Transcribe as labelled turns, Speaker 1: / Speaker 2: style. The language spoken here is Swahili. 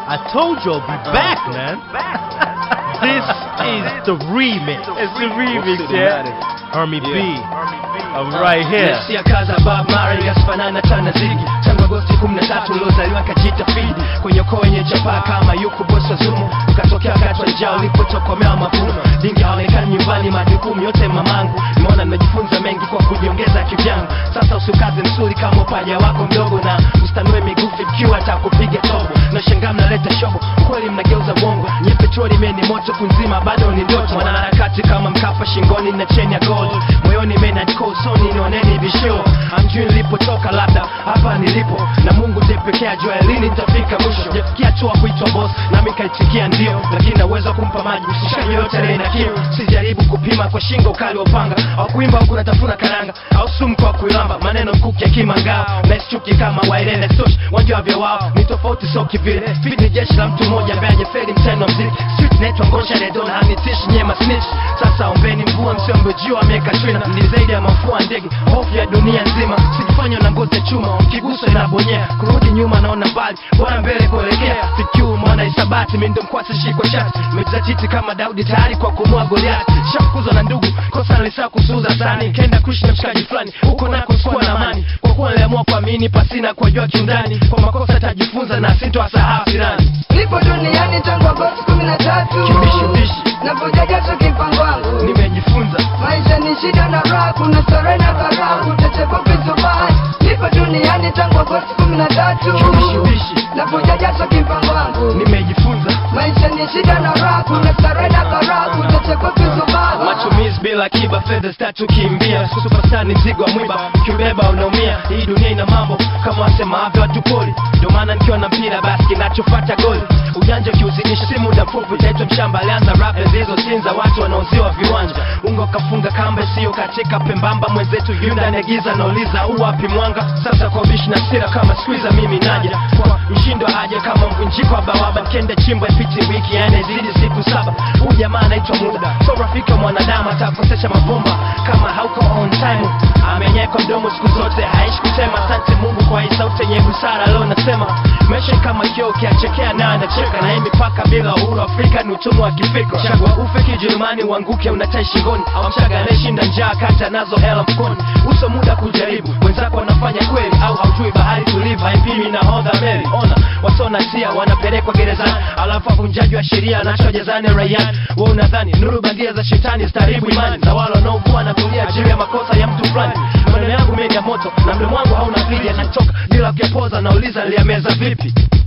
Speaker 1: I told you I'll be back, man. This is the remix.
Speaker 2: It's the remix, yeah.
Speaker 1: Army B. I'm right here.
Speaker 3: Nasikia kaza Bob Marley asifanana tana zigi tangu Agosti 13 uliozaliwa kajita fidi kwenye ukoo wenye chapaa kama yuko bosi wa Zumo ukatokea wakati wa njaa ulipotokomea mavuno dingi haonekani nyumbani majukumu yote mamangu nimeona nimejifunza mengi kwa kujiongeza kivyangu sasa usukaze msuri kama upaja wako mdogo na ustanue miguu fikiwa atakupiga tobo na shangaa mnaleta shobo kweli mnageuza bongo nye petroli meni moto kunzima bado ni ndoto mwanaharakati kama mkapa shingoni na cheni ya gold moyoni menadiko usoni nioneni visho amjui nilipotoka labda hapa nilipo na mungu ndiye pekee ajua lini nitafika mwisho jafikia hatua kuitwa boss nami kaitikia ndio lakini naweza kumpa maji mshikaji yoyote aliye na kiu sijaribu kupima kwa shingo ukali wa upanga au kuimba huku natafuna karanga au sumu kwa kuilamba maneno mkuki ya kimangao naisichuki kama wairene stosh wajua vya wao ni tofauti so kivile fit ni jeshi la mtu mmoja ambaye hajafeli mtendo wa mziki street naitwa ngosha redona hanitishi nyema snitch sasa ombeni mvua msiombejiwa ameweka trina ni zaidi ya mafua ndege hofu ya dunia nzima sijifanya na ngozi ya chuma kiguso inabonyea kurudi nyuma naona mbali bora mbele kuelekea fikiu mwana isabati mindo mkwasi shikwa shati mejizatiti kama daudi tayari kwa kumua goliati shafukuzwa na ndugu kosa nilisaa kusuuza sani kenda kuishi na mshikaji fulani huko nako sikuwa na amani kwa kuwa niliamua kuamini pasina kuwajua kiundani kwa makosa tajifunza na sintowasahau firani
Speaker 4: Nipo duniani tangu Agosti kumi na tatu
Speaker 3: Kibishubishi.
Speaker 4: Napojajaza kimpango wangu
Speaker 3: nimejifunza
Speaker 4: Maisha ni shida na raha, kuna starehe na karaha, utachekwa vizubani. Nipo duniani tangu Agosti kumi na tatu
Speaker 3: Kibishubishi.
Speaker 4: Napojajaza kimpango wangu
Speaker 3: nimejifunza
Speaker 4: Maisha ni shida na raha, kuna starehe na karaha, utachekwa vizubani.
Speaker 3: matumizi bila kiba fedha zitatukimbia superstar ni mzigo wa mwiba ukiubeba unaumia hii dunia ina mambo kama wasemavyo watu poli ndio maana nikiwa na mpira basi kinachofata goli ujanja ukiuzinisha si muda mfupi utaitwa mshamba alianza rap zilizotinza watu wanaoziwa viwanja ungo kafunga kamba isiyo katika pembamba mwenzetu yunda negiza nauliza uwapi mwanga sasa kwa bishi na sira kama squeezer mimi naja kwa mshindo aje kama mvunjiko wa bawaba mkende chimbo ipiti wiki ene zidi siku saba huu jamaa anaitwa muda so rafiki wa mwanadamu atakosesha mabomba kama hauko on time amenyeka mdomo siku zote haishi kusema asante mungu kwa hii sauti yenye busara leo nasema maisha ni kama kio ukiachekea naye anacheka na hii mipaka bila uhuru afrika ni utumwa wa kifikra chagua ufe kijerumani uanguke unatai shingoni au mchaga anayeshinda njaa kata nazo hela mkoni uso muda kujaribu wenzako wanafanya kweli au haujui bahari tulivu haipimi na hodha meli ona wasona tia wanapelekwa gerezani alafu avunjaji wa sheria anachwa jezani raiani wa unadhani nuru bandia za shetani zitaribu imani za wale wanaokuwa na kulia juu ya makosa ya mtu fulani maneno yangu mengi ya moto na mdomo wangu hauna pili yanatoka bila kuyapoza nauliza niliyameza vipi